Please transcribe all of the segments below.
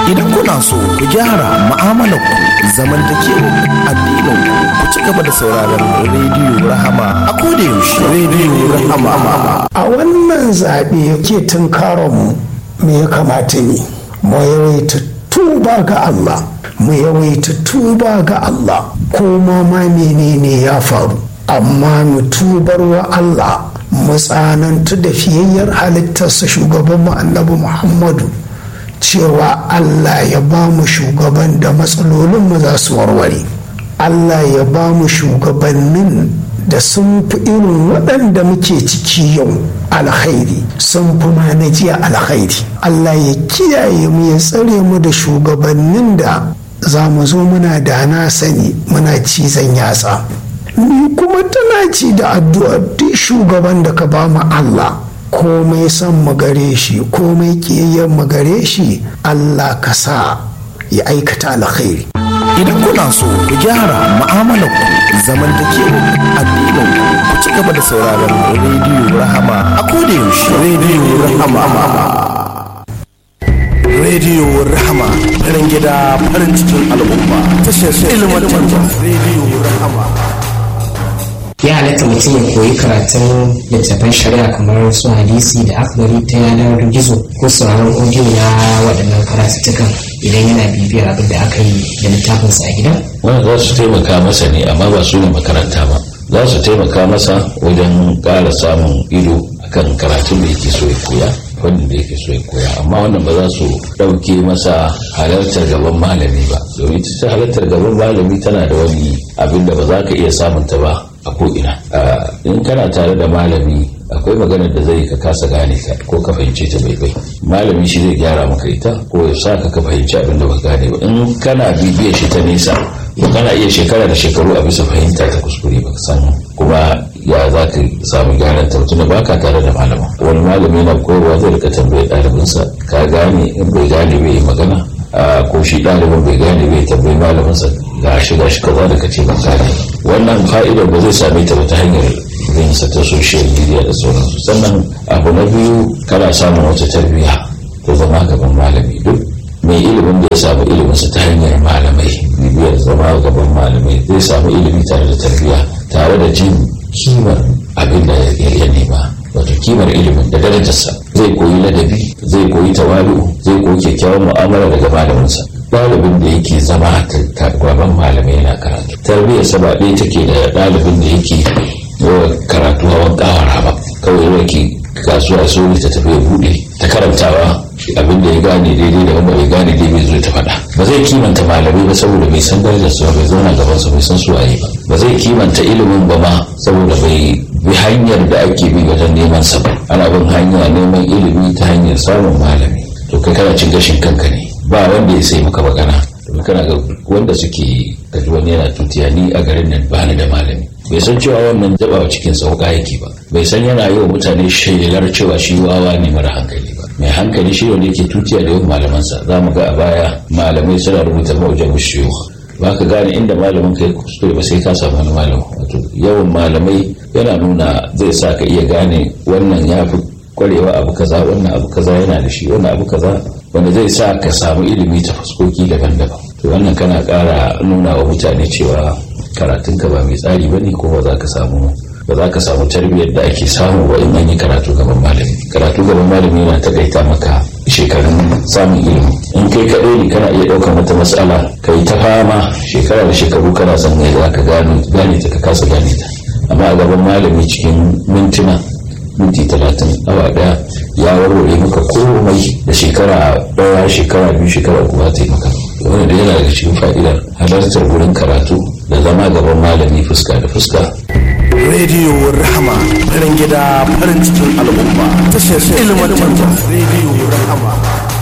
idan kuna so ku gyara mu'amalar ku zamantakewar addinin ku ci gaba da sauraron rediyo rahama a koda yaushe rediyo rahama a wannan zaɓe ke tunkaron mu me ya kamata ne mu yawaita tuba ga Allah mu yawaita tuba ga Allah ko ma ma menene ya faru amma mu tubar wa Allah mu tsanantu da fiyayyar halittarsa shugaban mu annabi Muhammadu cewa Allah ya ba mu shugaban da matsalolin mu za su warware Allah ya ba mu shugabannin da sun fi irin waɗanda muke ciki yau alkhairi sun fi ma na jiya alkhairi Allah ya kiyaye mu ya tsare mu da shugabannin da za mu zo muna da na sani muna cizon yatsa ni kuma tana ci da addu'a duk shugaban da ka ba mu Allah komai son mu gare shi komai kiyayyen mu gare shi Allah ka sa ya aikata alkhairi idan kuna so ku gyara mu'amalar ku zamantakewar addinin ku ci gaba da sauraron rediyo rahama a koda yaushe rediyo rahama rediyo rahama farin gida farin cikin al'umma tashar ilmantarwa rediyo rahama ya halatta mutum ya koyi karatun littattafan shari'a kamar su hadisi da akbari ta yanar gizo ko sauraron audio na waɗannan karatuttukan idan yana bibiyar abin da aka yi da littafinsa a gida wanda za su taimaka masa ne amma ba su ne makaranta ba za su taimaka masa wajen ƙara samun ido akan karatun da yake so ya koya fannin da yake so ya koya amma wannan ba za su ɗauke masa halartar gaban malami ba domin ita ta halartar gaban malami tana da wani abin da ba za ka iya samunta ba a ko'ina in kana tare da malami akwai maganar da zai ka kasa gane ta ko ka fahimce ta bai bai malami shi zai gyara maka ita ko ya sa ka ka fahimci abin da ba gane ba in kana bibiyar shi ta nesa to kana iya shekara da shekaru a bisa fahimta ta kuskure ba san kuma ya za ka samu gyaran ta tunda ba ka tare da malama wani malami na koyarwa zai rika tambayar ɗalibinsa ka gane in bai gane bai yi magana ko shi ɗalibin bai gane bai tambayi malaminsa ga shi ga shi kaza da kace ban gane wannan fa'idar ba zai same ta ba ta hanyar yin sa ta social media da sauransu sannan abu na biyu kana samun wata tarbiyya ta zama gaban malami duk mai ilimin da ya samu iliminsa ta hanyar malamai bibiyar zama gaban malamai zai samu ilimi tare da tarbiyya tare da jin kimar abin da ya nema wato kimar ilimin da darajarsa zai koyi ladabi zai koyi tawalu zai koyi kyakkyawan mu'amala daga malaminsa ɗalibin da yake zama gaban malamai yana karatu tarbiyyar sa ba ɗaya take da ɗalibin da yake yawa karatu hawan ƙawara ba kawai yawa ke kasuwa so ta tafi ya buɗe ta karantawa abin da ya gane daidai da wanda bai gane daidai zo ta faɗa ba zai kimanta malamai ba saboda bai san darajar su bai zauna gaban su bai san su waye ba ba zai kimanta ilimin ba ma saboda bai bi hanyar da ake bi wajen neman sa ba ana bin hanya neman ilimi ta hanyar samun malami to kai kana cin gashin kanka ne ba wanda ya sai maka magana domin kana ga wanda suke kaji wani yana tutiya ni a garin nan ba ni da malami bai san cewa wannan jabawa cikin sauka yake ba bai san yana yi wa mutane shelar cewa shi wawa ne mara hankali ba mai hankali shi wanda yake tutiya da yawan malamansa za mu ga a baya malamai suna rubuta mawajen mushiyu ba ka gane inda malamin ka ya kuskure ba sai ka samu wani malamin wato yawan malamai yana nuna zai sa ka iya gane wannan ya fi kwarewa abu kaza wannan abu kaza yana da shi wannan abu kaza wanda zai sa ka samu ilimi ta fuskoki daban-daban to wannan kana ƙara nuna wa mutane cewa karatunka ba mai tsari ba ne ko ba za ka samu ba za ka samu tarbiyyar da ake samu ba in an yi karatu gaban malami karatu gaban malami yana takaita maka shekarun samun ilimi in kai kaɗai ne kana iya ɗaukar wata matsala ka yi ta fama shekara da shekaru kana son ne za ka gane ta ka kasa gane ta amma a gaban malami cikin mintuna minti talatin awa daya ya warware maka komai da shekara daya shekara biyu shekara uku ta yi maka wani da yana daga cikin fa'idar halartar wurin karatu da zama gaban malami fuska da fuska rediyo rahama farin gida farin cikin al'umma tashar ilmantarwa rediyo rahama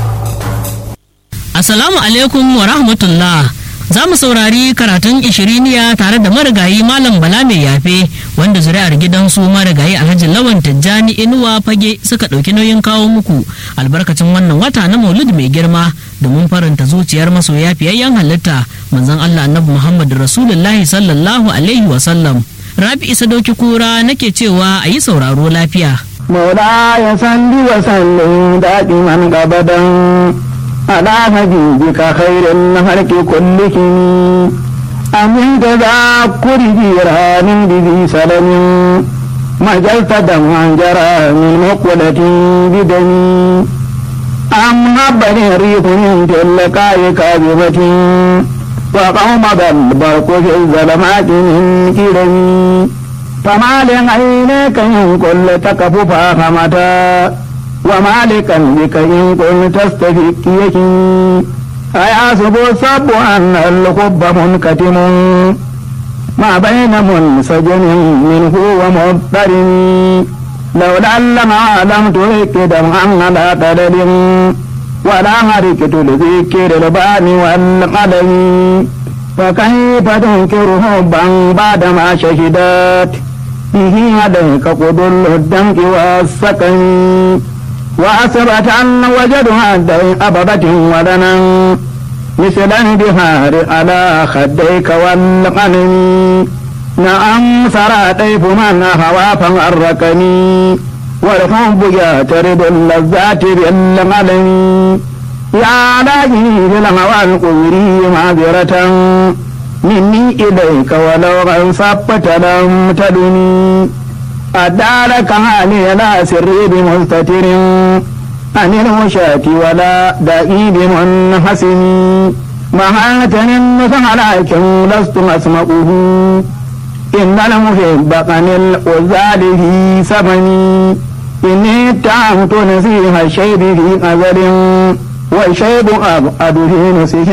Assalamu alaikum wa rahmatullah za mu saurari karatun ishiriniya tare da marigayi malam bala mai yafe wanda zuri'ar gidansu marigayi alhaji lawan tijjani inuwa fage suka ɗauki nauyin kawo muku albarkacin wannan wata na maulid mai girma domin faranta zuciyar masoya fiyayyen halitta manzon allah annabi muhammad rasulullahi sallallahu alaihi wasallam rabi isa dauki kura nake cewa a yi sauraro lafiya مولاي صل وسلم دائما ابدا على حبيبك خير الخلق كلهم أمن تذكر جيران بذي سلم مجلت دمعا جرى من مقولة بدمي أم هبني الريح من تلقاء كاذبة وقوم البرق في الظلمات من كرمي فما لعينك إن كل تكف فاهمتا وما لقلبك إن كنت تستفيك يكي أيحسب الصب أن الحب منكتم ما بين منسجم منه ومضطرم لولا لما لم ترك دمعا على قدر ولا حركة لذكر البان والقلم فكيف تنكر حبا بعدما شهدت به عليك قدر الدمك والسكن وأثبت أن وجدها الدين أببة ولنا مثل البهار على خديك والقلم نعم سرى طيف من هوى فغركني والحب يعترض اللذات بالقلم يا لاهي بالهوى القبري معذرة مني إليك ولو غنصبت لم تدني أدارك حالي لا سري بمستتر عن الوشاة ولا دائي بمنحسن مهاتن النصح لكن لست أسمعه إن المحب قن الأزال في سبني إني اتهمت نسيح الشيب في أزل والشيب أبعد في نسيه